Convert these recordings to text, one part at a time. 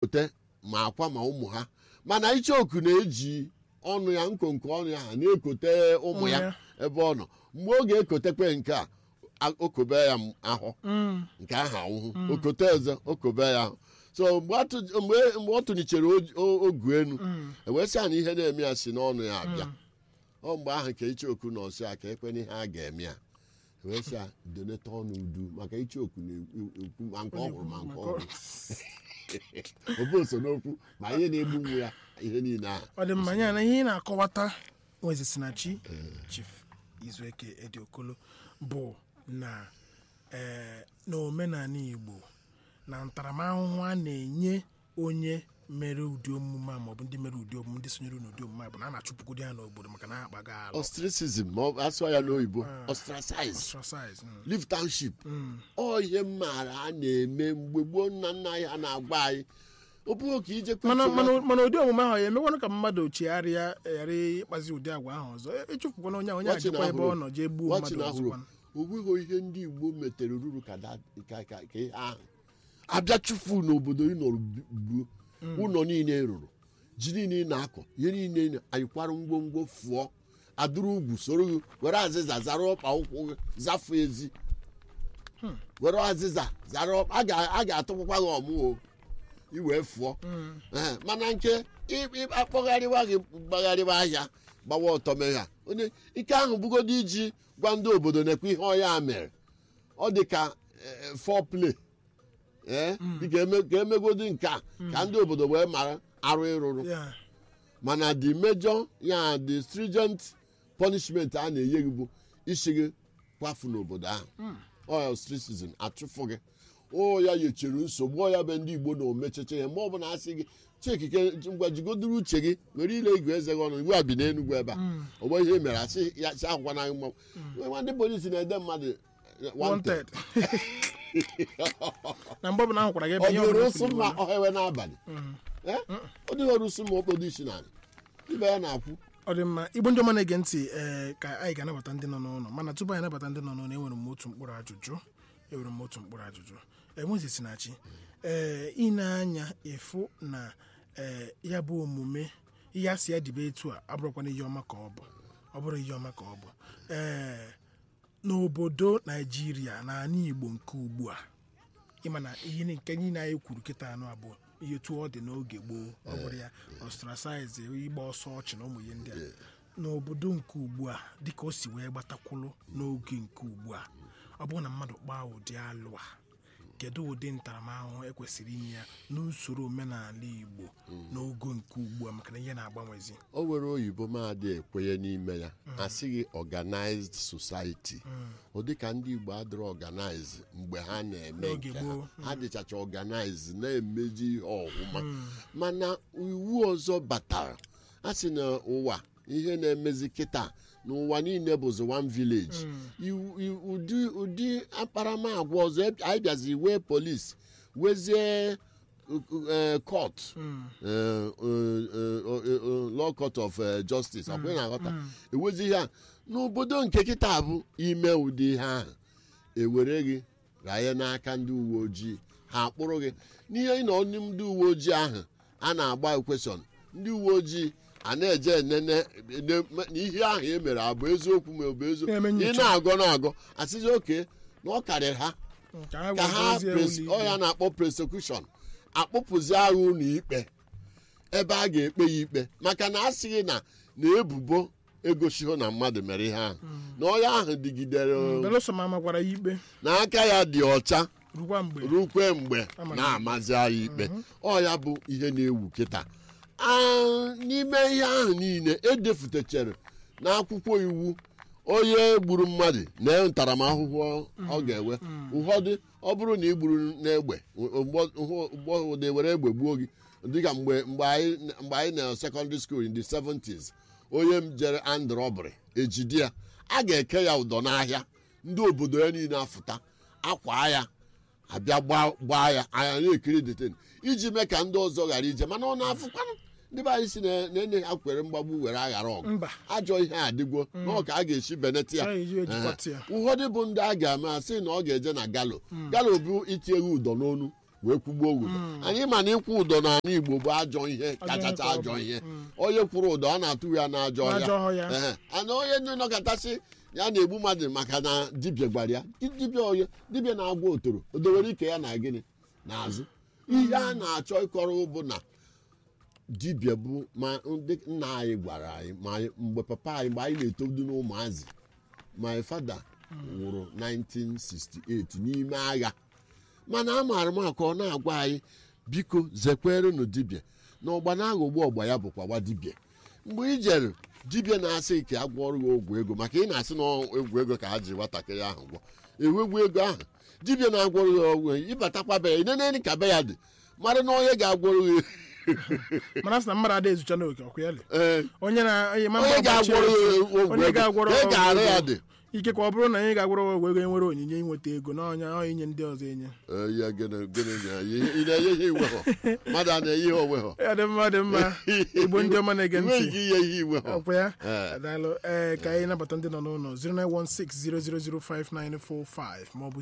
na-ekote ma akwa ma ụmụ ha mana icheoku na-eji ọnụ ya nkonko ọnụ ya ha na-ekote ụmụ ya ya. ebe ọ nọ mgbe ọ ga-ekotekwe nke a a- okobe ya m- ahụ Mm. nke ahụ anwụhụ okote eze okobe ya ahụ so mgbe atụ- mgbe mgbe ọ tụnichere o- o- ogu enu ewesịa na ihe na-eme ya si n'ọnụ ya abịa ọ mgbe ahụ ka icheoku na ọsị ya ka ekwe n'ihe a ga-eme ya ewesịa doneta ọnụ udu maka icheoku na-ekwu ma nke ọ hụrụ ma nke ọ hụrụ obe so n'okwu ma ihe na-egbu nwa ya ihe niile ahụ ọ dị mma ya na ihe ị na-akọwata nwezesinachi chief izueke ediokolo bụ na ee na omenala igbo na ntaramahụhụ a na-enye onye mere ụdị omume a maọbụ ndị mere ụdị omume ndị sonyere n'ụdị omume a bụ na a na-achụpụgodi ya n'obodo maka na ha akpaga ala ostracism ma ọ asụọ ya n'oyibo ostracize ostracize mm. live township ọ ihe m maara a na-eme mgbe gboo nna nna anyị ha na-agwa anyị ọ bụghị ka ije mana mana mana ụdị omume ahụ ya emekwanụ ka mmadụ chegharịa ghara ịkpazi ụdị agwa ahụ ọzọ ịchụpụkwana onye ahụ onye ajikwa ebe ọ nọ jee gbuo mmadụ ahụrụ ọzọkwanụ o nweghị ihe ndị igbo metere ruru ka da- ka ka- ka ihe ahụ abịa chụfu n'obodo ị nọrọ bi- gbuo ụlọ niile rụrụ ji niile ị na-akọ ihe niile ị na- anyị kwarụ ngwongwo fụọ adụrụ ugwu soro gị were azịza zara ọkpa ụkwụ gị zafu ezi were azịza zara ọkpa a ga- a ga-atụkwakwa gị ọmụo iwee fụọ Ee, mana nke ị- ị- akpọgharịwa gị gbagharịwa ahịa gbawa ọtọ megha onye ike ahụ bụgodo iji gwa ndị obodo na-ekwe ihe ọya mere ọ dị ka foreplay ee dịka eme- ka emegodi nke a ka ndị obodo wee mara arụ ịrụrụ ya mana the major ya the stringent punishment a na-enye gị bụ isi gị kwafu n'obodo ahụ ọ ostracism achụfụ gị o ya yechere nsogbu ọ ya bụ ndị igbo na omecheche ya mgbe ọbụla asị gị chikike ngwa jigodoro uche gị were ile igwe eze gị ọnụ igwe a bi n'enugwu ebe a ọgbe ihe mere asị ya si akwụkwa na mmanwụ nwa ndị polisi na-ede mmadụ eh, wanted. wanted na mgbe ọbụla ahụ kwara gị ebe ọ ihe dịghị ọbụla ụsụ furu mma iwu. ọhewe n'abalị Eh? ọ dịghị ọrụ ụsụ ma okpodo isi n'ala ibe ya na-akwụ ọ dị mma igbo ndị ọma na-ege ntị ee ka anyị ga-anabata ndị nọ n'ụlọ mana tupu anyị anabata ndị nọ n'ụlọ enwere m otu mkpụrụ ajụjụ enwere m otu mkpụrụ ajụjụ enwezisinachi ee ine anya ịfụ na ee ya bụ omume ihe a si ya dibe etu a abụrụkwana ihe ọma ka ọ bụ ọ bụrụ ihe ọma ka ọ bụ ee n'obodo naijiria na ala igbo nke ugbu a ịma na ihe ni- nke niile anyị kwuru kịta anụ abụọ ihe etu ọ dị n'oge gboo ọ bụrụ ya ostracize ịgba ọsọ ọchị na ụmụ ihe ndị a n'obodo nke ugbu a dịka o si wee gbatakwụlụ n'oge nke ugbu a ọ bụrụ na mmadụ kpaa ụdị alụ a kedu ụdị ntaramahụhụ ekwesịrị inye ya n'usoro omenala igbo n'ogo nke ugbu a maka na ihe na-agbanwezi o nwere oyibo maadị ekwenye n'ime ya asịghị organized society ọ dịka ndị igbo adịrọ organized mgbe ha na-eme N'oge nke ha gboo. ha dịchacha organized na-emeji ihe ọhụma mana iwu ọzọ batara a sị na ụwa ihe na-emezi kịta n'ụwa niile bụzi one village Iwu- iwu- ụdị ụdị akparamagwa ọzọ eb- anyị bịazi wee polis wezie eh, court eh, eh, eh, eh, law court of eh, justice ọkwa ị na-aghọta ewezi ihe a n'obodo nke kịta bụ ime ụdị ihe ahụ ewere gị ranye n'aka ndị uwe ojii ha akpụrụ gị n'ihe ị nọ n'ime ndị uwe ojii ahụ a na-agba ekweshọn ndị uwe ojii a na-eje enene ene- na ihe ahụ e mere abụ eziokwu ma ọ bụ eziokwu Na-eme ị nnyocha. na-agọ na-agọ asịzi oke na ọ karịrị ha ka ha ka ha werezie pres- ụlọ ọ ya ikpe. na-akpọ prosekushọn akpụpụzi agha ụlọ ikpe ebe a ga-ekpe ya ikpe maka na a sịghị na na ebubo egosiho na mmadụ mere ihe ahụ na ọya ahụ dịgidere belụsọ ma magwara ya ikpe na aka ya dị ọcha rukwa mgbe rukwe mgbe Ama na-amazi anyị ikpe ọ ya bụ ihe na-ewu kịta Ah, n'ime ihe ahụ niile edefutechere n'akwụkwọ iwu onye gburu mmadụ na ntaramahụhụ ọ ga-ewe ụfọdụ ọ bụrụ na ị gburu n'egbe ụgbọ na-ewere egbe gbuo gị dịka mgbe mgbe anyị mgbe anyị na secondary school in the 70s onye m jere and robbery ejide ya a ga-eke ya ụdọ n'ahịa ndị obodo ya niile afụta akwa ya abịa gbaa gbaa ya anya na-ekiri deten iji mee ka ndị ọzọ ghara ije mana ọ na-afụkwanụ ndị be anyị si na na-ene ha kwere mgbagbu were aghara ọgụ mba ajọ ihe adịgwo na ọ ka a ga-esi benete ya A ga-eji ejikọta ya. Ehe. ụfọdụ bụ ndị a ga-eme asị na ọ ga-eje na galo galo bụ iti eghe ụdọ n'onu wee kwugbuo ụdọ anyị ma na ịkwụ ụdọ n'ala igbo bụ ajọ ihe kachacha ka ọ ajọ bụ. ihe onye kwụrụ ụdọ a na-atụ ya n'ajọ N'ajọ ọhịa. ọhịa Ehe. ana onye ndị nọkọtasị ya na-egbu mmadụ maka na dibịa gwara ya Di- dibịa onye dibịa na-agwa otoro o dowere ike ya na gịnị n'azụ ihe a na-achọ ịkọrọ bụ na dibịa bụ ma ndị nna anyị gwara anyị ma anyị- mgbe papa anyị mgbe anyị na-etodu n'ụmụazị my father nwụrụ 1968 n'ime agha mana amaara m aka ọ na-agwa anyị biko zekwerenụ dibịa na ọgba na-aghọgbu ọgba ya bụkwa gwa dibịa mgbe ị jere dibịa na-asị ka a gwọrọ ya ogwụ ego maka ị na-asị na ọ egwu ego ka ha ji nwatakịrị ahụ gwọ ewegwu ego ahụ dibịa na-agwọrọ ya ọgwụ ịbatakwa be ya ineneni ka be ya dị mara na onye ga-agwọrọ ya mana sị na mmadụ ada ezucha n'oke ọkụ ya le ee onye na onye ma onye mma ga-agwọrọ ya gbachie- ogwụ onye ego ga-agwọrọ ya ọgwụ ga-arụ ya ego. dị ike ka ọ bụrụ na onye ga-agwọrọ ọgwụ ego nwere onyinye inweta ego na ọnya ọ inye ndị ọzọ enye Ee, ya gịnị gịnị na- ị na-enye ihe iwe ha mmadụ a na-enye ihe onwe ha ya dị mma dị mma igbo ndị ọma na-ege enweghị ntị ike inye ihe iwe ha ọkwa ya Ee. daalụ ee ka anyị nabata ndị nọ n'ụlọ 09160005945 maọbụ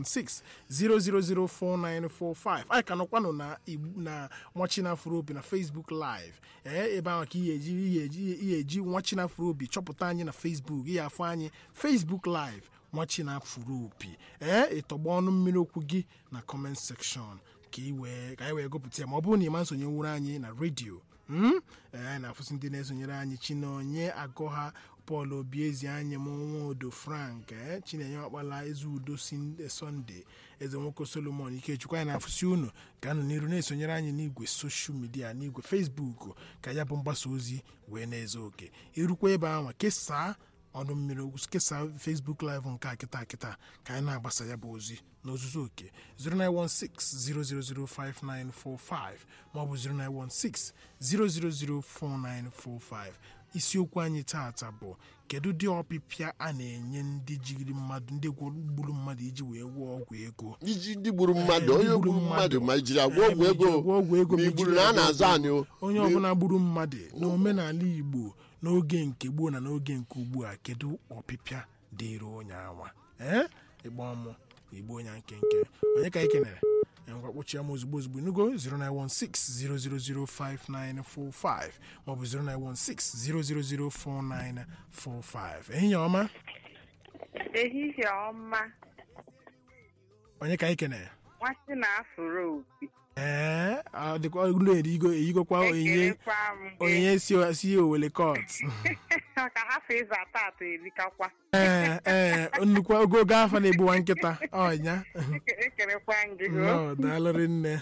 09160004945 anyị ka nọkwanụ na Igbo- na nwachina afro obi na facebook live ee ebe ahụ ka ihe eji ihe eji ihe eji nwachina afro obi chọpụta anyị na facebook ihe afọ anyị facebook live nwachina afro obi ee ịtọgba ọnụ mmiri okwu gị na comment section ka ị wee ka anyị wee gụpụta ya ma ọ bụrụ na ị ma nsonyenwuru anyị na redio Mm? Ee, anyị na-afụsị ndị na-esonyere anyị chinonye agọha pọl obiezi anyị m nwaodo frank ee, chinenye ọkpala eze udo si sọnde eze nwoke solomon ikechukwu anyị na-afụsị unu ka nụ n'iru na-esonyere anyị n'igwe soshal midia n'igwe fesbuk ka ya bụ mgbasa ozi wee na-ezo oke irukwa ebe ahụ kesaa ọnụ mmiri okwu kesaa facebook live nke a kịta kịta ka anyị na-agbasa ya bụ ozi n'ozuzu oke 09160005945 maọbụ 09160004945 isiokwu anyị taata bụ kedu ụdị ọpịpịa a na-enye ndị jiri mmadụ ndị gwọ- gburu mmadụ iji wee gwọọ ọgwụ ego iji ndị gburu mmadụ Ee, ndị onye gburu gburu mmadụ mmadụ. ma ijiri agwọ Ee, ọgwụ ma ijiri ego agwọ ọgwụ ego, ma ma igburu ijiri na a agwọ na-azụ ọgwụ anyị o. onye ọbụla gburu mmadụ n'omenala igbo n'oge nke gboo na n'oge nke ugbu a kedu ọpịpịa dịịrị onye anwa ee ịgba ọmụ igbo onye nkenke onye ka anyị kenere ngwa kpọchie m ozugbo ozugbo nugo 09160005945 maọbụ 09160004945 ehihie ọma ehihie ọma onye ka anyị kenere nwasị na afụrụ opi ee ọ dịkwa olu erigo eyigokwa onyinye ekelekwa m gị onyinye si si owele kot ka hafụ ịza atọ erikakwa ee ee nnukwu ogogo afọ na-egbuwa nkịta ọnya ekelekwa m gị nọ daalụrị nne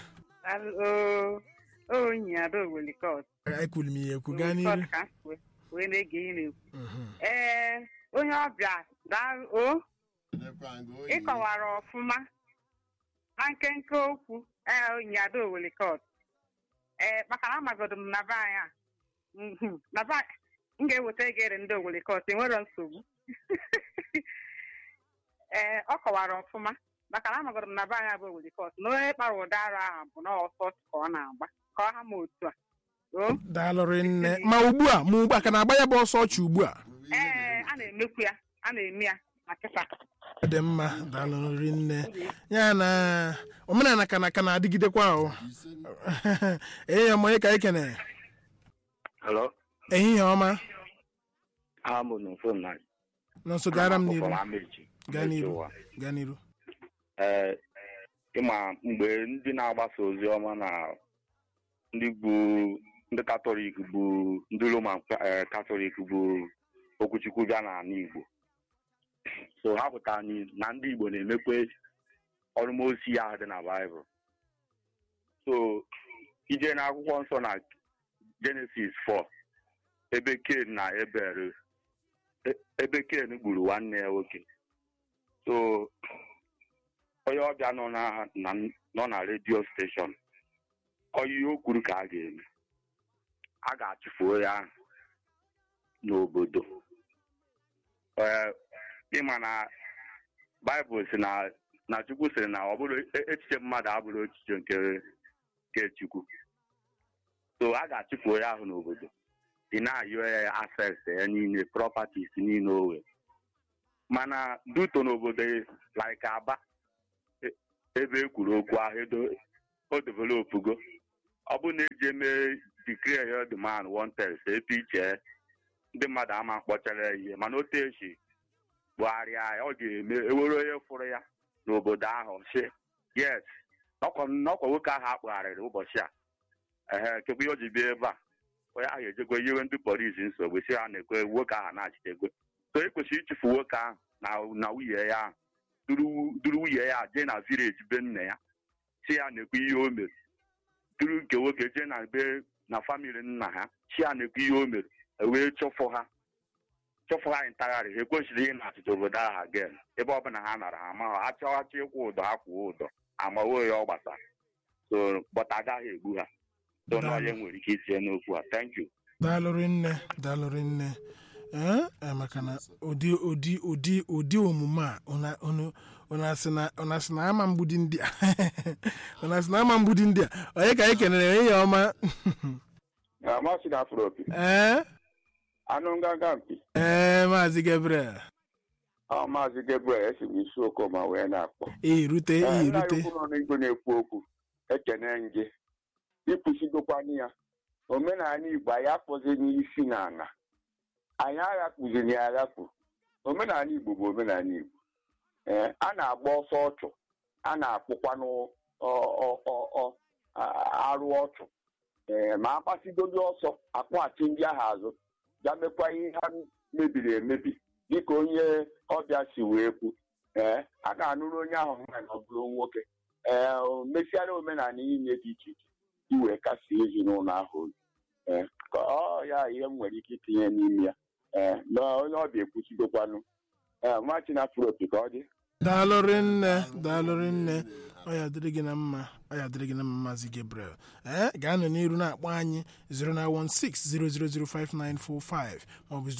onyi ada owelikọt ekwuru m ihe ekwu gaa n'iru ka m wee- wee na-ege ihe na-ekwu ee onye ọbịa daa o ịkọwara ọfụma na nkenke okwu ee onyi ada owelikọt ee maka na amagodo m na be anyị a Mhm. na be anyị- m ga-eweta egere ndị owelikọt enwero nsogbu ee ọ kọwara ọfụma maka na amagodo m na be anyị a bụ owelikọt na onye kpara ụda ara ahụ bụ na ọsọ ka ọ na-agba ka ọ ha ma otu a o daalụrị nne ma ugbu a ma ugbu a ka na-agba ya bụ ọsọ ọchị ugbu a ee a na-emekwu ya a na-eme ya na kịta ọ dị mma daalụrị nne ya na omenala ka na ka na-adịgidekwa o ehihie ọma onye ka anyị kenere Hello, ehihie ọma I'm on the phone now. nọ nso gara m n'iru From Amechi. gaa n'iru Ụwa. gaa n'iru Ee, ịma mgbe ndị na-agbasa ozi ọma na ndị bụ ndị katọlik bụ ndị roman eh, katọlik bụ okwuchukwu bịa n'ala igbo so ha pụta anyị na ndị igbo na-emekwe ọrụmosi ya dị na baịbụl so ije n'akwụkwọ nsọ na jenesis 4 ebe ken na ebere e- ebe ken gburu nwanne ya nwoke so onye ọbịa nọ na na- nọ na redio steshọn onye ihe o kwuru ka a ga-eme a ga-achụfuo ya n'obodo ee ịma na baịbụl si na na chukwu sịrị na ọ bụrụ e- echiche mmadụ abụrụ echiche nke nke chukwu so a ga-achụfuo ya ahụ n'obodo ị na-ayọ ya access ya niile properties niile o nwere mana duto n'obodo like aba e- ebe e kwuru okwu ahụ edo o developugo ọ bụrụ na eji eme declare ya the man wanted etu iche ndị mmadụ ama mkpọchara ya ihe mana otu esi bugharịa ya ọ ga-eme ewere onye fụrụ ya n'obodo ahụ si yes n'ọkwa n'ọkwa nwoke ahụ akpụgharịrị ụbọchị a ehe kekwa ihe o ji bịa ebe a onye ahụ ejego nyewe ndị polisi nsogbu si ha na-ekwe nwoke ahụ na-achịtegwe so e kwesịrị ịchụfu nwoke ahụ na na nwunye ya ahụ duru duru nwunye ya jee na vileji be nna ya si ya na-ekwe ihe o mere duru nke nwoke jee na be na famili nna ha si ya na-ekwe ihe o mere ewee chụfụ ha chụfụ ha ntagharị ha ekwesịrị ihe na-achịcha obodo ahụ again ebe ọbụla ha nara ha ma ha chọwachi ịkwụ ụdọ ha kwụọ ụdọ amawo ya ọ gbasara so bọta agaghị egbu ha so na onye nwere ike itinye n'okwu a thank you daalụrị nne daalụrị nne ee ee, maka na ụdị ụdị ụdị ụdị omume a ụna- ụnụ- ụnụ asị na- ụnụ asị na ama mgbudi ndị a ụnụ asị na ama mgbudi ndị a onye ka anyị kenere onye ya ọma amasị na afro opi ee anụ nganga mpi ee maazị gabriel ọ maazị gabriel esi m isi okoma wee na-akpọ irute Ee, nna ya irute ukwu nọ n'igwe na-ekwu okwu ekene gị ịkwụsigokwanụ ya omenala igbo anyị akpọzi n'isi na ala anyị aghakpụziri ya aghakpụ omenala igbo bụ omenala igbo ee a na-agba ọsọ ọchụ a na-akpụkwanụ ọ- ọ- ọ- ọ- a- arụ ọchụ ee ma akpasigodi ọsọ akpọghachi ndị ahụ azụ bịa mekwa ihe ha mebiri emebi dịka onye ọbịa si wee kwu ee a ga-anụrụ onye ahụ nwaanyị ọ bụrụ nwoke ee o mesiara omenala niile dị iche iche iwee kasie ezinụlọ ahụ obi ee ka ọ ya ihe m nwere ike itinye n'ime ya ee na onye ọbịa ekwuchigokwanụ ee machi na afropi ka ọ dị daalụrị nne daalụrị nne ọ ya dịrị gị na mma ọ ya dịrị gị na mma maazị gabriel ee ga-anọ n'iru na-akpọ anyị 09160005945 maọbụ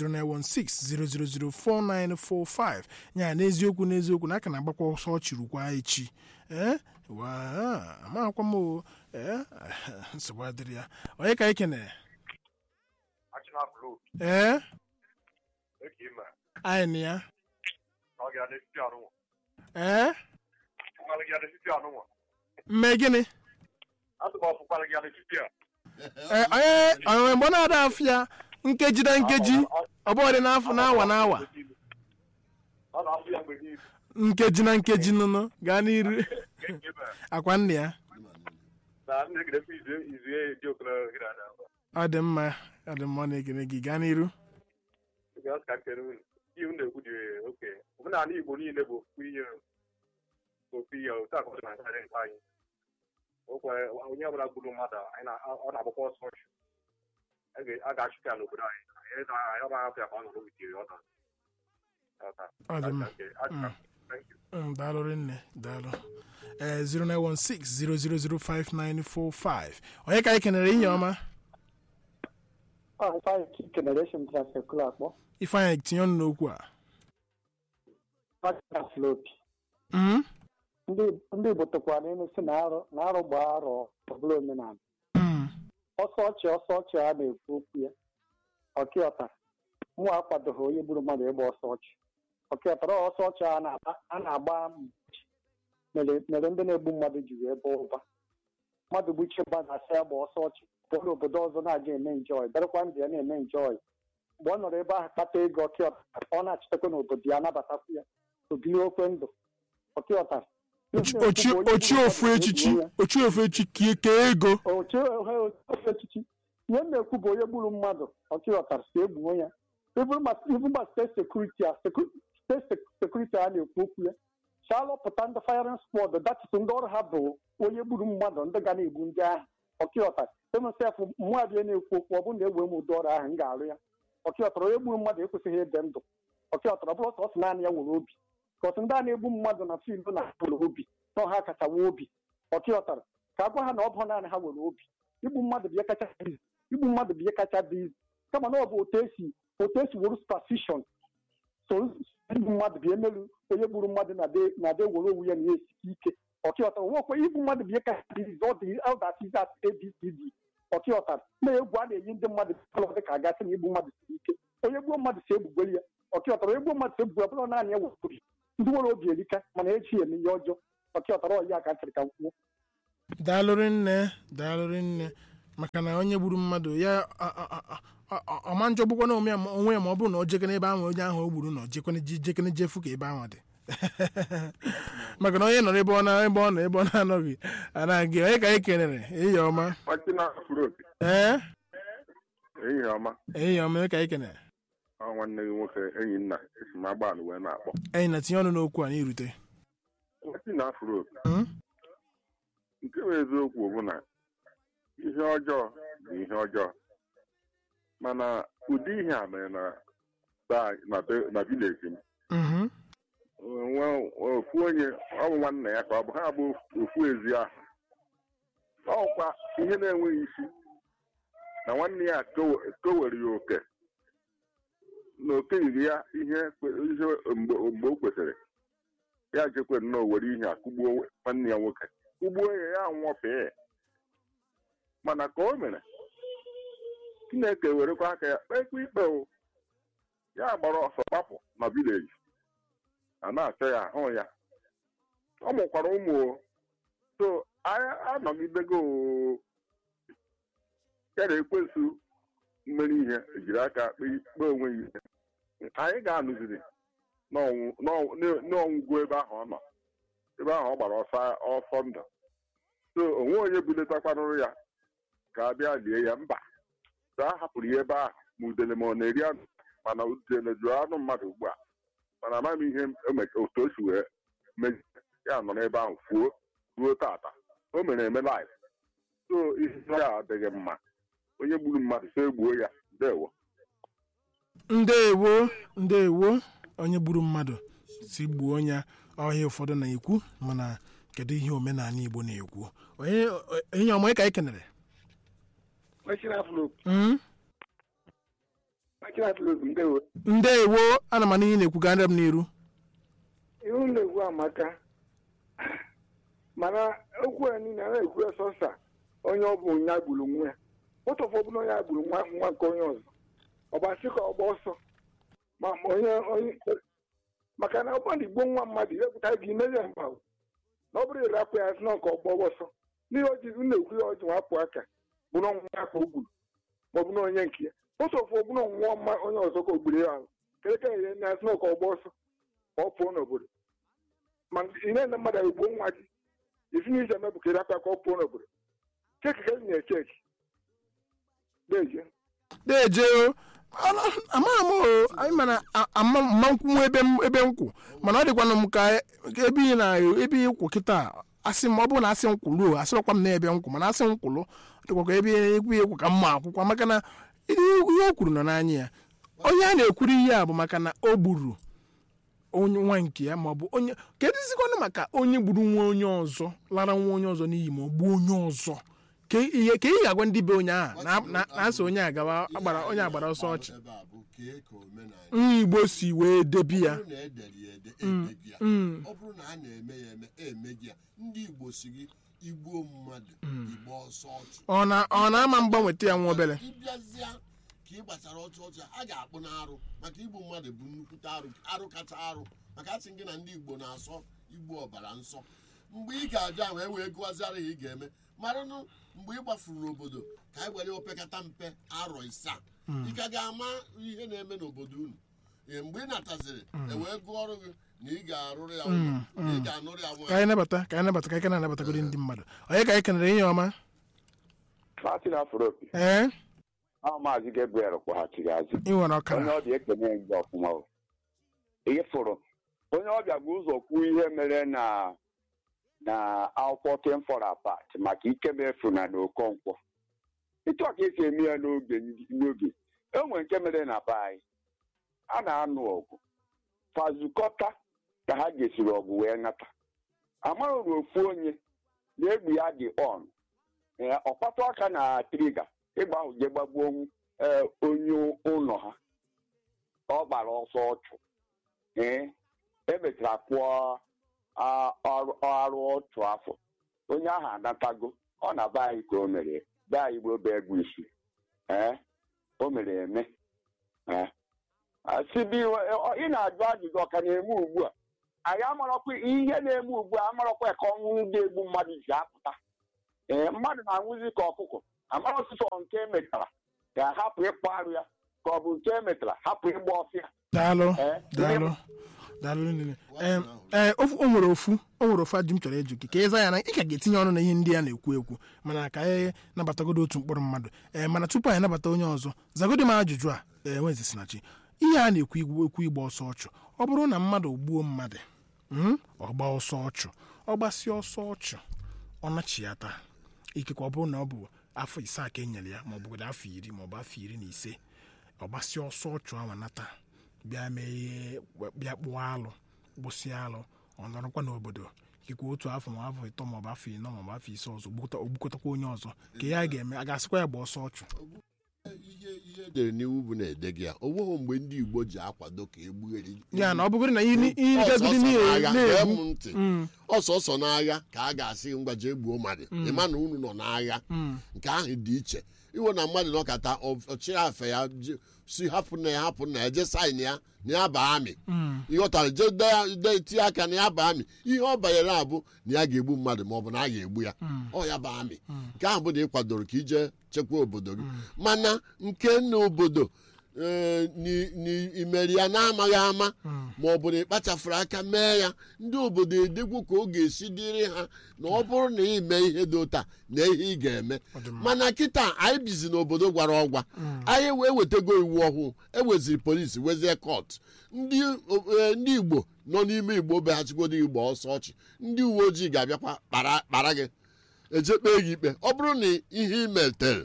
09160004945 ya n'eziokwu n'eziokwu na aka na-agbakwa ọsọ ọ chịrụkwa echi ee waa amakwa m o ee nsogbu adịrị ya onye ka anyị kenere ee anyị na ya ee mme gịnị Ee, onye onwe mgbe ọ na-ada afịa nkeji na nkeji ọ bụ ọdị n'afọ n'awa n'awa nkeji na nkeji nụnụ gaa n'iru akwa nna ya ọ dị mma ọ dị mma ọ na-ekene gị gaa n'iru omenala igbo niile bụ ofu ihe ofu ihe otu a ka ọ dị na nkarị nke anyị okwe onye ọbụla gburu mmadụ anyị na- ọ na-agbakwa ọsọ ọchụ A ga- a ga-achụpụ ya n'obodo anyị anyị na- anyị ọ na-ahapụ ya ka ọ nọrọ witiri ọ nọ ọ dị mma Mm, daalụ rinne daalụ ee 09160005945 onye ka anyị kenere ihe ọma generation transsekula akpọ ifeanyị tinye ọnụ n'okwu a flopi Mm, ndị igbo tụkwara n'elu si na arụ na arụ gbaa arọ ọbụla omenala mm, ọsọ ọchị ọsọ ọchị a na-ekwu okwu ya ọkịọta mụ akwadoghị onye gburu mmadụ ịgba ọsọ ọchị ọkịọtara ọsọ ọchị a na-agba- a na-agba mgbochi mere mere ndị na-egbu mmadụ ji wee bụọ ụba mmadụ gbuchie mmadụ asị ya gba ọsọ ọchị pụọ obodo ọzọ na-aga eme njọị bịarakwa ndụ ya na-eme njọị mgbe ọ nọrọ ebe ahụ kpata ego ọkịọta ọ na-achịtakwa n'obodo ya nabatakwu ya obili okwe ndụ ọkịọta Ochi- ochi ochi ofu echichi ochi ofu echichi kie kee ego oche ofe echichi ihe m na-ekwu bụ onye gburu mmadụ ọchịghọtara si egbuo ya ibu ma steeti sekuriti a seku- steeti sekuriti a na-ekwu okwu ya chalọpụta ndị firing squad datịtụ ndị ọrụ ha bụ onye gburu mmadụ ndị ga na-egbu ndị ahụ ọkịghọtara emesef mmụọ abịa na-ekwu okwu ọ bụrụ na egbe m ụdị ọrụ ahụ m ga-arụ ya ọkịghọtara onye gburu mmadụ ekwesịghị ịdị ndụ ọkịghọtara ọ bụrụ sọ sị naanị ya nwere obi kọsị ndị a na-egbu mmadụ na fiild na nwere obi na ọha kacha nwee obi ọkịghọtara ka a gwa ha na ọ bụ naanị ha nwere obi igbu mmadụ bụ ihe kacha dị izu igbu mmadụ bụ ihe kacha dị izu kama na ọ bụ otu esi otu esi were superstition so igbu mmadụ bụ emelu onye gburu mmadụ na de na de were onwe ya na ya esike ike ọkịọtara nwekwe igbu mmadụ bụ ihe kacha dị izu ọ dị ọdatiz abcd ọkịọtara na egwu a na-eyi ndị mmadụ ọ dị ka agasị na igbu mmadụ siri ike onye gbuo mmadụ si egbugbere ya ọkịọtara onye gbuo mmadụ si egbugbere bụrụ naanị ya nwere obi ndị nwere obi erika mana echi eme ihe ọjọọ ọkịọtara ọya ka ntịrị ka kwuo daalụrị nne daalụrị nne maka na onye gburu mmadụ ya a- a- a- a- a- ọma njọ gbukwana onwe ya ma- onwe ya ma ọ bụrụ na o jekene ebe ahụ onye ahụ o gburu nọ jekene je- jekene jefu ka ebe ahụ dị maka na onye nọrọ ebe ọ na ebe ọ nọ ebe ọ na-anọghị anaghị onye ka anyị kenere ehihie ọma Ọchị na-afụrụ opi. ee Ehihie ọma. ehihie ọma onye ka anyị kenere Ọ nwanne gị nwoke enyi nna esi m agbalị wee na-akpọ. anyị na tinye ọnụ n'okwu a n'irute Ọchị na-afụrụ opi. Hmm? Nke bụ eziokwu bụ na ihe ọjọọ bụ ihe ọjọọ. Mana ụdị ihe a mere na be- na be- na vileji m. Mhm. Nwe ofu onye ọ bụ nwanne ya ka ọ bụ ha bụ ofu ezi ahụ. Ọkwa ihe na-enweghị isi na nwanne ya kowe- kowere ya oke na o keghịrị ya ihe kwe- ihe mgbe mgbe o kwesịrị ya jekwe nnọọ were ihe a kụgbuo nwanne ya nwoke kụgbuo ya ya nwụọfee mana ka o mere chineke werekwa aka ya kpekwa ikpe o ya gbara ọsọ gbapụ na vileji a na-achọ ya ahụ ya ọ mụkwara ụmụ o so anyị anọgidego o ya na ekwensu mmeri ihe ejiri aka kpee kpee onwe ya ihe anyị ga-anụziri n'ọnwụ- n'ọnwụ- n'ọnwụgwụ ebe ahụ ọ nọ ebe ahụ ọ gbara ọsọ ọsọ ndụ so onwe onye buletakwanụrụ ya ka a bịa lie ya mba so a hapụrụ ya ebe ahụ ma udele ma ọ na-eri anụ mana udele jụrụ anụ mmadụ ugbu a mana amaghị m ihe eme- otu o si wee mee ya nọ n'ebe ahụ fuo ruo tata o mere eme live so ihe ya adịghị mma onye gburu mmadụ so egbuo ya ndewo ndeewo ndeewo onye gburu mmadụ si gbuo onye ọhịa ụfọdụ na-ekwu mana kedu ihe omenala igbo na-ekwu onye onye ọma onye ka anyị kenere Mm? ndeewo ana m n'ihe na-ekwu ga m n'iru ihu na-ekwu amaka mana okwu ya niile a na-ekwu ya sọsa onye ọ bụ onye agburu nwa ya ụtọfọ ọbụla onye agburu nwa nwa nke onye ọzọ ọgbasị ka ọgba ọsọ ma ma onye onye maka na ọgbọ igbo nwa mmadụ iwepụta gị imeri ya mgba na ọ bụrụ ịrapụ ya sị na nke ọgba ọsọ n'ihe ojizi na-ekwu ya ọjị wapụ aka bụ na ọnwụnwa ka o gburu ma ọ bụ na onye nke ya ụtọfọ ọbụla ọnwụnwa mma onye ọzọ ka o gburu ya ahụ keleka ihe na asị na nke ọgba ọsọ ka ọ pụọ n'obodo ma ị na-ene mmadụ egbuo nwa gị isi n'ihe eme bụ ka ịrapụ ya ka ọ pụọ n'obodo cheki ka enyi echeki deje deje o Ana- amaghị m o anyị mana a- ama mma nkwunwe ebe m- ebe nkwụ mana ọ dịkwana m ka ka ebe ị na ebe ịkwụ kịta asị m ọ bụrụ na asị nkwụlụ o asịrọkwa m na ebe nkwụ mana asị nkwụlụ ọ dịkwa ka ebe ekwu ekwu ka mma akwụkwọ maka na ihe ihe o kwuru nọ n'anya ya onye a na-ekwuru ihe a bụ maka na o gburu onye nwa nke ya ma ọ bụ onye kedụzikwanụ maka onye gburu nwa onye ọzọ lara nwa onye ọzọ n'iyi ma ọ gbuo onye ọzọ ka ihe ka ị ga-agwa ndị be onye ahụ na- na- na-asị onye agawa agbara onye agbara ọsọ ọchị ebe a bụ kee ka omenala nwa igbo si wee debi ya ọ bụrụ na edere ya ede emeghị ya mm. ọ bụrụ na a na-eme ya eme emeghị ya ndị igbo si gị igbuo mmadụ igbo ọsọ ọchụ ọ na ọ na-ama mgbanweta ya nwa obere ịbịazịa ka ị gbasara ọchụ ọchụ a ga-akpụ n'arụ maka igbu mmadụ bụ nnukwute arụ arụ kacha arụ maka asị gị na ndị igbo na-asọ igbu ọbara nsọ mgbe ị ga-abịa wee wee gụwazịara ya ị ga-eme maranụ mgbe ị gbafuru n'obodo ka anyị were opekata mpe arọ isaa ị ka ga-ama ihe na-eme n'obodo unu Ee, mgbe ị nataziri e wee gụọ ọrụ gị na ị ga-arụrụ ya ụlọ na ị ga-anụrụ ya ka nwaanyị anyị nabata ka anyị nabata ka anyị ka na-anabatagoro ndị mmadụ onye ka anyị kenere ihe ọma Martin Afropi ee ahụ maazị Gabriel kpọghachiri azụ ị nwere onye ọkara ọbịa ekene gị ọfụma o. ihe fụrụ onye ọbịa bụ ụzọ kwuo ihe mere na na akwụkwọ ten for apart maka ikemefu na n'okonkwo ịtụ ka esi eme ya n'oge ndị- n'oge enwere nke mere na be anyị a na-anụ ọgụ fazukọta ka ha gesiri ọgụ wee nata amaghị ofu onye na-egbu ya dị on Ee, ọkpatụ aka na triga ịgba ahụ je gbagbuo ee, onye ụlọ ha ọ gbara ọsọ ọchụ ee emechara kwụọ a- ọrụ ọrụ otu afọ onye ahụ anatago ọ na be anyị ka o mere be anyị bụ obe egwu isi ee o mere eme ee asibi ị na-ajụ ajụjụ ọka na-eme ugbu a anyị amarakwa ihe na-eme ugbu a amarakwa ka ọnwụ ndị egbu mmadụ ji apụta ee mmadụ na-anwụzi ka ọkụkọ amara ọsụsọ nke emetara ga-ahapụ ịkpọ arụ ya ka ọ bụ nke emetara hapụ ịgba ọfịa daalụ Eh, daalụ daalụ nile Em, ee ofu- o nwere ofu o nwere ofu ajụ m chọrọ ịjụ gị ka ịza ya na ị ka ga-etinye ọnụ na ihe ndị a na-ekwu ekwu mana ka anyị nabatagodo otu mkpụrụ mmadụ ee mana tupu anyị nabata onye ọzọ zagodi m ajụjụ a ee nwezi sinachi ihe a na-ekwu igwu ekwu igba ọsọ ọchụ ọ bụrụ na mmadụ gbuo mmadụ mm, ọ gba ọsọ ọchụ ọ gbasịa ọsọ ọchụ ọ nachiyata ikekwe ọ bụrụ na ọ bụ afọ ise a ka e nyere ya maọbụ afọ iri maọbụ afọ iri na ise ọ gbasịa ọsọ ọchụ ahụ nata bịa mee ihe bịa kpụọ alụ gbụsịa alụ ọ nọrọkwa n'obodo ikekwe otu afọ ma afọ ịtọ maọbụ afọ ịnọ maọbụ afọ ise ọzọ gbukọta- ogbukọtakwa onye ọzọ ka ya ga-eme a ga-asịkwa ya gba ọsọ ọchụ ihe ihe edere n'iwu bụ na-ede gị ya o nweghị mgbe ndị igbo ji akwado ka egbugheri ya na ọ bụgoro na ihe ihe gazigide Ọsọsọ n'agha, gee na-egbu m ntị ọsọsọ n'agha ka a ga-asị ngwaje egbuo mmadụ ịma na unu nọ n'agha nke ahụ dị iche iwe na mmadụ nọkata ọchịafe ya je- si hapụ na ya hapụ na ya je saịn ya na ya ba amị ịghọtara je de- de- tinye aka na ya ba amị ihe ọ banyere abụ na ya ga-egbu mmadụ ma ọ bụ na a ga-egbu ya ọ ya ba amị nke ahụ bụ na ị kwadoro ka ije chekwa obodo gị mana nke na obodo ee, ni- ni- imeri ya na-amaghị ama ma ọ bụ na ịkpachafuru aka mee ya ndị obodo edegwu ka ọ ga-esi dịrị ha na ọ bụrụ na ị mee ihe dị ụta na ihe ị ga-eme mana kịta anyị bizi n'obodo gwara ọgwa anyị wee wetago iwu ọhụụ eweziri polisi wezie kọt ndị o- e, ndị igbo nọ n'ime igbo beghachigodo igbo ọsọ ọchị ndị uwe ojii ga-abịakwa kpara kpara gị eje kpee gị ikpe ọ bụrụ na ihe ị metere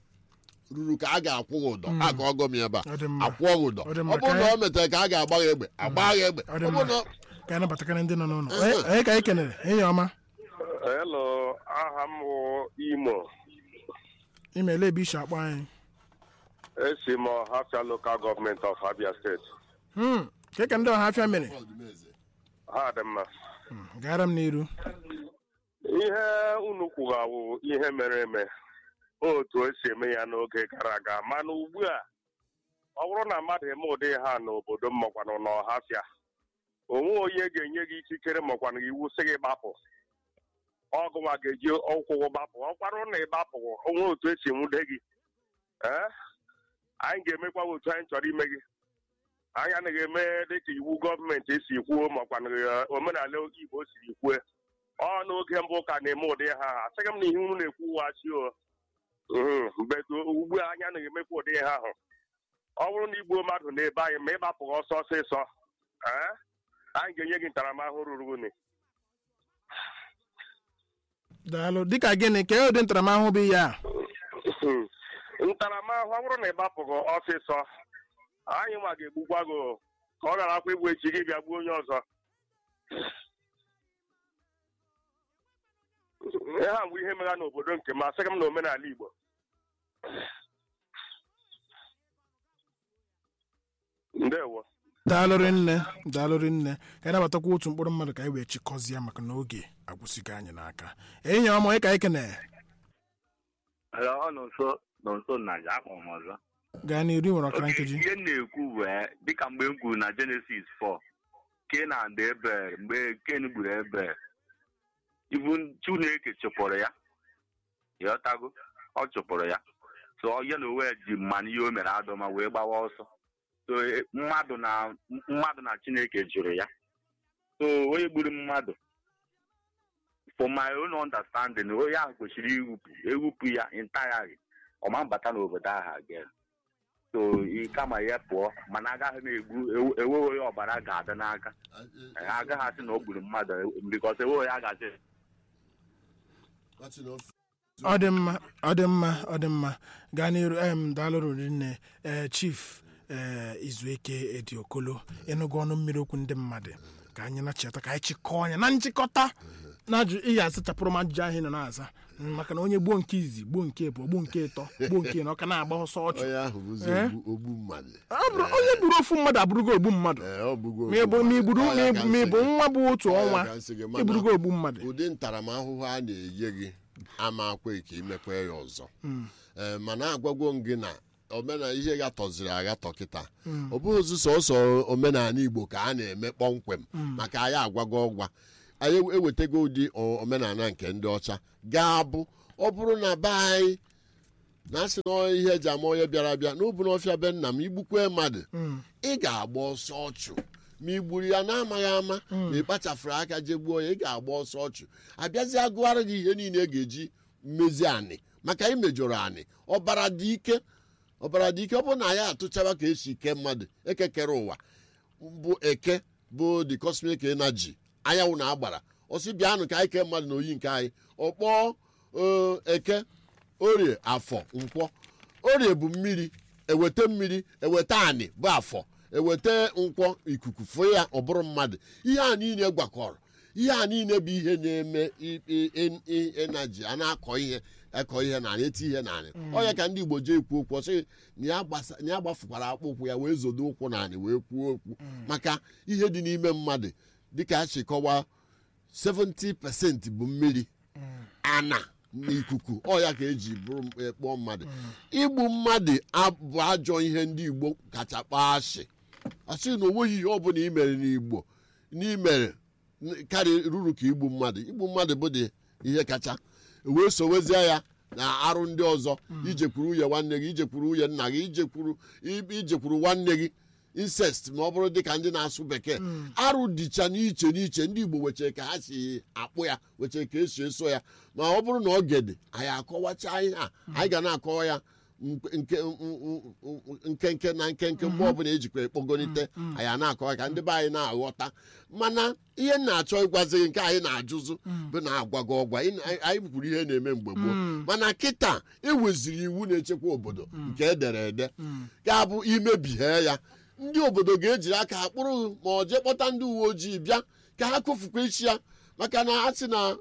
ruru ka a ga-akwụ gị ụdọ a ga ọgọ m ebe a Ọ dị mma. akwụọ gị ụdọ Ọ dị mma, ọ bụrụ ka na anyị- o metere ka a ga-agba gị egbe agba gị egbe Ọ dị ọ mma. bụrụ na ka anyị nabatakara ndị nọ n'ụlọ Onye- onye ka anyị kenere enyi ọma Hello, aha m bụ Imo. imeela ebe isi akpọ anyị Esi m Ọhafịa Local Government of Abia State. Hmm, ke ka ndị ọha afịa mere Ha dị mma. Hmm, gara m n'iru Ihe unu kwugawo ihe mere eme otu esi eme ya n'oge gara aga mana ugbu a ọ bụrụ na mmadụ eme ụdị ha n'obodo m makwanụ n'ọhafịa onwe onye ga-enye gị ikikere makwanụ iwu sị gị gbapụ ọgụnwa ga-eji ụkwụ gị gbapụ ọ kwarụ na ịgbapụ onwe otu esi nwude gị ee anyị ga-emekwa otu anyị chọrọ ime gị anyị anaghị eme dịka iwu gọọmenti si kwuo makwanụ eh, omenala igbo siri kwue ọ n'oge mbụ ka na-eme ụdị ha asịghị m na ihe unu na-ekwu wachi o Mhm, mgbe ugbu a anyị anaghị emekwa ụdị ha ahụ ọ bụrụ na igbuo mmadụ na-ebe anyị ma ịgbapụghị ọsọ ọsịsọ ee anyị ga-enye gị ntaramahụhụ ruru unyi daalụ dịka gịnị ka ụdị ntaramahụhụ bụ ihe a Mhm. ntaramahụhụ ọ bụrụ na ịgbapụghị ọsịsọ anyị nwa ga-egbukwa gị o, ka ọ ghara akwa igbu echi gị bịa gbuo onye ọzọ ihe a bụ ihe megha n'obodo nke m asịghị m na omenala igbo ndewo daalụrị nne daalụrị nne ka anyị nabatakwa otu mkpụrụ mmadụ ka anyị wee chịkọzie maka na oge agwụsịgo anyị n'aka enyi ọma onye ka anyị kenere ọ nọ nso nọ nso na ya akpọ m ọzọ gaa n'iru ị nwere ọkara Oke, nkeji ihe m na-ekwu bụ eh, dịka mgbe m kwuru na Genesis 4 Kenan dị ebe mgbe Ken gburu ebe ibu Chineke chụpụrụ ya ịghọtago ọ chụpụrụ ya so ya na onwe ji mmanụ ihe o mere adọma wee gbawa ọsọ so eh, mmadụ na mmadụ na Chineke jụrụ ya so onye gburu mmadụ for my own understanding onye ahụ kwesịrị iwupụ ewupụ ya entirely ọma mbata n'obodo ahụ again so ị kama ya pụọ mana agaghị m egbu ewe- enweghị onye ọbara ga-adị n'aka agaghị asị na o gburu mmadụ bikọs enweghị onye a ga-asị ọ dị mma ọ dị mma ọ dị mma gaa n'iru em daalụrụ nne ee chief ee izueke ediokolo ịnụgo ọnụ mmiri okwu ndị mmadụ ka anyị na-cheta ka anyị chịkọọ anya na nchịkọta na ajụ ihe asachapụrụ m ajụjụ ahụ ị nọ na-aza Mm, maka na onye gbuo nke izi gbuo nke ịbụọ gbuo nke ịtọ gbuo nke ịnọ ọ ka na-agba ọsọ ọchụ onye ahụ bụzi Eh? ogbu- ogbu mmadụ Ọ bụrụ onye gburu ofu mmadụ abụrụgo ogbu mmadụ Ee, ọ bụgo ma ị bụ ma ị gburu Ọ ya ka ma ị bụ nsị gị. nwa bụ otu Ọ ya ọnwa ka nsị gị, mana ịbụrụgo ogbu mmadụ ụdị ntaramahụhụ a na-enye gị ama akwe ka imekwa ya ọzọ Ee, mana agwagwo m gị na omenala ihe gatọziri agatọ kịta ọ bụghịzi sọsọ omenala igbo ka a na-eme kpọmkwem maka anyị agwago ọgwa anyị ewetago ụdị o- omenala nke ndị ọcha ga-abụ ọ bụrụ na be anyị na asị na ọ ihe eji ama onye bịara abịa n'obu n'ọfịa be nna m igbukwe mmadụ ị ga-agba ọsọ ọchụ ma i gburu ya na-amaghị ama ma ị kpachafụrụ aka je gbuo ya ị ga-agba ọsọ ọchụ abịazi agụgharị gị ihe niile ga-eji mmezi anị maka imejọrọ anị ọbara dị ike ọbara dị ike ọ bụrụ na ya atụchaba ka esi ke mmadụ ekekere ụwa bụ eke bụ the cosmic energy anyanwụ na agbara ọsị bịanụ ka anyị kee mmadụ na oyi nke anyị ọkpọọ ee, eke orie afọ nkwọ orie bụ mmiri eweta mmiri eweta anị bụ afọ eweta nkwọ ikuku fụ ya ọ bụrụ mmadụ ihe a niile gwakọrọ ihe a niile bụ ihe na-eme i- i- i- i- enaji a na-akọ ihe akọ ihe na eti ihe na ọ ya ka ndị igbo jee ekwu okwu ọsị na ya gbasa- na ya gbafukwara akpụ ụkwụ ya wee zodo ụkwụ na anị wee kwuo okwu maka ihe dị n'ime mmadụ dịka a si kọwaa 70% bụ mmiri ana na ikuku ọ ya ka eji bụrụ m- kpọọ mmadụ igbu mmadụ abụ ajọ ihe ndị igbo kacha kpaa asị asị na onweghị ihe ọbụla i mere n'igbo n'imere karị ruru ka igbu mmadụ igbu mmadụ bụ dị ihe kacha wee sowezie ya na arụ ndị ọzọ ijekwuru nwunye nwanne gị ijekwuru nwunye nna gị ijekwuru i- ijekwuru nwanne gị incest ma ọ bụrụ dịka ndị na-asụ bekee arụ dịcha n'iche n'iche ndị igbo wechee ka ha si akpụ ya wechee ka esi eso ya ma ọ bụrụ na ọ gede anyị akọwacha ihe a anyị ga na-akọwa ya nke nke- nkenke na nkenke mgbe ọbụla ejikwa ekpogonite anyị a na-akọwa ka ndị be anyị na-aghọta mana ihe m na-achọ ịgwazi gị nke anyị na-ajụzụ bụ na agwago ọgwa Ị- anyị anyị kwuru ihe na-eme mgbe gboo mana kịta eweziri iwu na-echekwa obodo nke edere ede ga-abụ imebighe ya ndị obodo ga-ejiri aka ha kpụrụ ma ọ jee kpọta ndị uwe ojii bịa ka ha kụfukwa isi ya maka na a sị na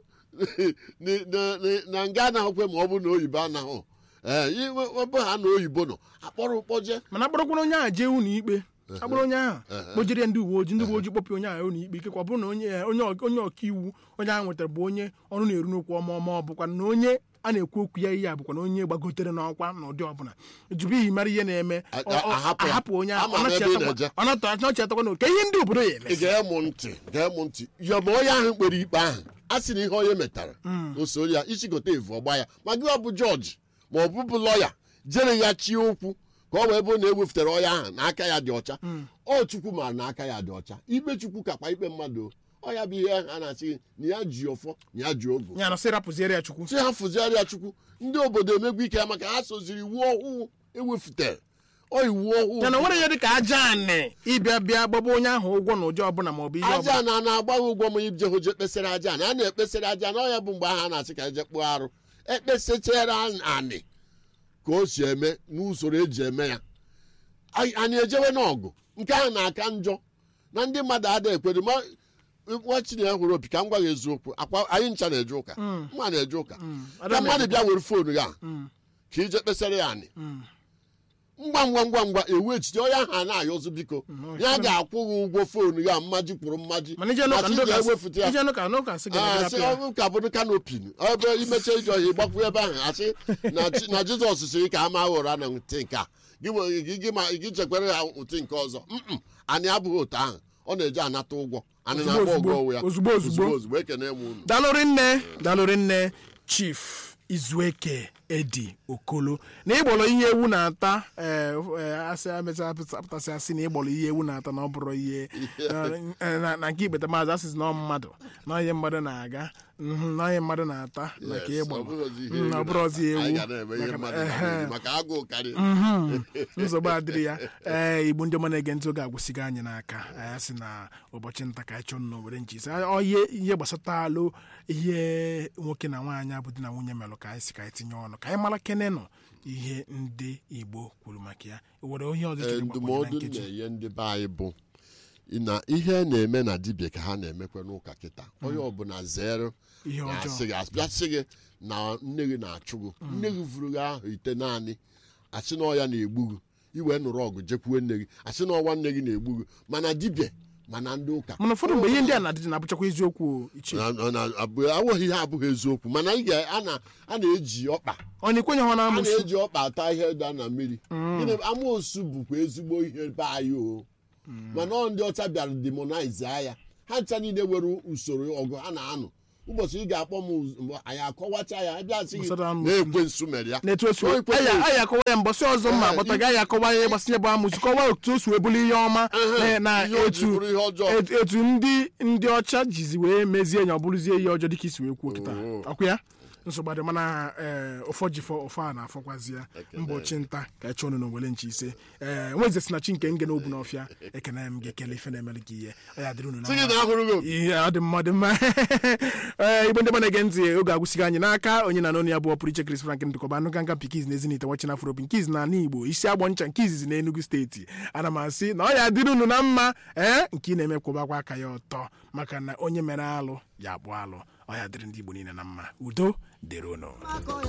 na- na- na- na nga anaghịkwe ma ọ bụ na oyibo anaghị ee iwe ebe ha na oyibo nọ akpọrọ ụkpọje mana akpọrọkwara onye ahụ jee ụlọ ikpe akpọrọ onye ahụ kpojere ndị uwe ojii ndị uwe ojii kpọpụ onye ahụ ụlọ ikpe ikekwa ọ bụrụ na onye onye onye ọka iwu onye ahụ nwetara bụ onye ọrụ na-eru n'okwu ọma ọma ọ bụkwa na onye a na-ekwu okwu ya ihe a bụkwa na onye gbagotere n'ọkwa n'ụdị ọbụla tupu iyi mara ihe na-eme A- ọ- ọ- ahapụ ya. ahapụ onye ahụ Ama m ebe ị na-eje. ọnọchiatakwa na oke ihe ndị obodo ya ị eme ga-emu ntị ga-emu ntị ya ma onye ahụ kpere ikpe ahụ a sị na ihe onye metara o soro ya ichigote evu ọgba ya ma gị ọ bụ jọji ma ọ bụbụ lọya jere ya chie okwu ka ọ wee bụ na ewefutara onye ahụ na aka ya dị ọcha ọ chukwu mara na aka ya dị ọcha ikpe chukwu kakwa ikpe mmadụ o. ọ ya bụ ihe a na-asị gị na ya ji ọfọ na ya ji ogo ya na sị rapụziere ya chukwu si ha fụziarịa chukwu ndị obodo emegbu ike ya maka ha soziri iwu ọhụụ ewefutere ọ iwu ọhụụ ya na nwere ihe dị ka aja anị ịbịa bịa gbaba onye ahụ ụgwọ na ụdị ọbụla ma ọ bụ ihe ọbụla aja na a na-agbaghị ụgwọ ma ije hụ je kpesara aja na a na-ekpesara aja na ọya bụ mgbe ahụ a na-asị ka eje kpụọ arụ ekpesachara anị ka o si eme n'usoro eji eme ya Anyị- anyị ejewe n'ọgụ nke ahụ na-aka njọ na ndị mmadụ ada ekwere ma nwa chineke hụrụ opi ka m gwa gị eziokwu akwa anyị ncha na-eje ụka mma na-eje ụka Ada ka m mmadụ eje bịa were foonu ya Mm. ka ije kpesara ya anị ngwa ngwa ngwa ngwa ewu echiche onye ahụ a na-ayọzụ biko ya ga-akwụ gị ụgwọ foonu ya mmaji kwuru mmaji mana ije n'ụka Asị ndị ụka ga-ewefụta ya ije n'ụka n'ụka sị gị na Ah, gị sị rapụ ya. ọnwụ ka bụrụ kanopin ebe imecha ije ọhịa ịgbakwu ebe ahụ asị na Chi- na jizọs sịrị ka ama ụra na ntị nke a gị nwe- gị- gị ma- gị chekwere ya ntị nke ọzọ Mm-mm. anyị abụghị otu ahụ ọ na-eje anata ụgwọ anyị Ozugbo, na-agba ozugbo, ụgwọ onwe ya ozugbo, ozugbo. ozugbo ekene m unu dalụrị nne dalụrị nne chief izueke edi okolo na ịgbọrọ ihe ewu na-ata ee, ee, asị amecha apụtasị asị na ịgbọrọ ihe ewu na-ata na ọ bụrụ ihe na- na na nke ikpeta maazị asịsị na ọ mmadụ na ihe mmadụ na-aga mhm, na ihe mmadụ na-ata na ka Yes, ịgbọrọ ọ bụghịzi ihe Mm, ewu ọ bụrụzi na- anyị ewu ga na-eme ihe maka na- mmadụ ehe. na-eme maka agụụ karịa Mhm. nsogbu adịrị ya ee igbo ndị ọma na-ege ntị oge agwụsịgo anyị n'aka anyị sị na ụbọchị nta ka anyị chọọ nnọọ were nchi ihe ihe gbasata alụ ihe nwoke na nwaanyị abụ di na nwunye melụ ka anyị si ka anyị tinye ọnụ ka anyị mara kene nọ ihe ndị igbo kwuru maka ya were onye ọzọ Ee, chọrọ ịgbakwunye na ndụmọdụ m nkeji na-enye ndị be anyị bụ na ihe na-eme na dibịa ka ha na-emekwa n'ụka kịta onye ọbụla zere ihe ọjọọ na-asị gị asị gị na nne gị na-achụ gị nne gị vụrụ gị ahụ ite naanị asị na ọya na-egbu gị iwee nụrụ ọgụ jekwuwe nne gị asị na ọnwa nne gị na-egbu gị mana dibịa mana ndị ụka mana ụfọdụ mgbe ihe ndị a na-adịdị na-abụchakwa eziokwu o, ichie na- na- na- abụ- awụghị ihe abụghị eziokwu mana ị ga- a na- a na-eji ọkpa ọ na-ekwenye ha na a amụsụ na-eji ọkpa ata ihe da na mmiri gịnị amoosu bụkwa ezigbo ihe be anyị o mana ọ ndị ọcha bịara demonize ya ha ncha niile nwere usoro ọgụ ha na-anụ ụbọchị ị ga-akpọ m uz- mgbe anyị akọwacha ya ebe asị gị Gbasara m- na ekwensu mere ya na-etu o si O ekwe- aya aya akọwa ya mbọsị ọzọ mma Eh, akpọta i- gị aya akọwa ya gbasanye bụ amụsị kọwa otu o si wee bụrụ ihe ọma Ehe, na- na ihe o ji etu bụrụ ihe ọjọọ. etu- etu ndị ndị ọcha jizi wee mezie ya ọ bụrụzie ihe ọjọọ dịka isi wee kwuo kịta ọkwa ya nsogbu adị mana ee ụfọ jifọ ụfọ a na-afọkwazi ya mbọchị nta ka ị chọọ ọnụ n'owele nchi ise ee nweze si na chi nke nge n'obu n'ọfịa ekene m ga-ekele ife na-emere gị ihe ọ ya dịrị unu na sị gị mma. na ahụrụ gị ihe ọ dị mma ọ dị mma ee igbo ndị na-ege ntị oge agwụsịghị anyị n'aka onye na n'onu ya bụ ọpụrụ iche Chris Frank ndịkọba anụ nka pikiz na ezinite wachị na afropi nke izi na ala igbo isi agbọ ncha nke izizi na enugu steeti ana m asị na ọ ya dịrị unu na mma ee nke ị na-eme kwụbakwa aka ya ọtọ maka na onye mere alụ ya abụ alụ ọ ya dịrị ndị igbo niile na mma udo dịrị unu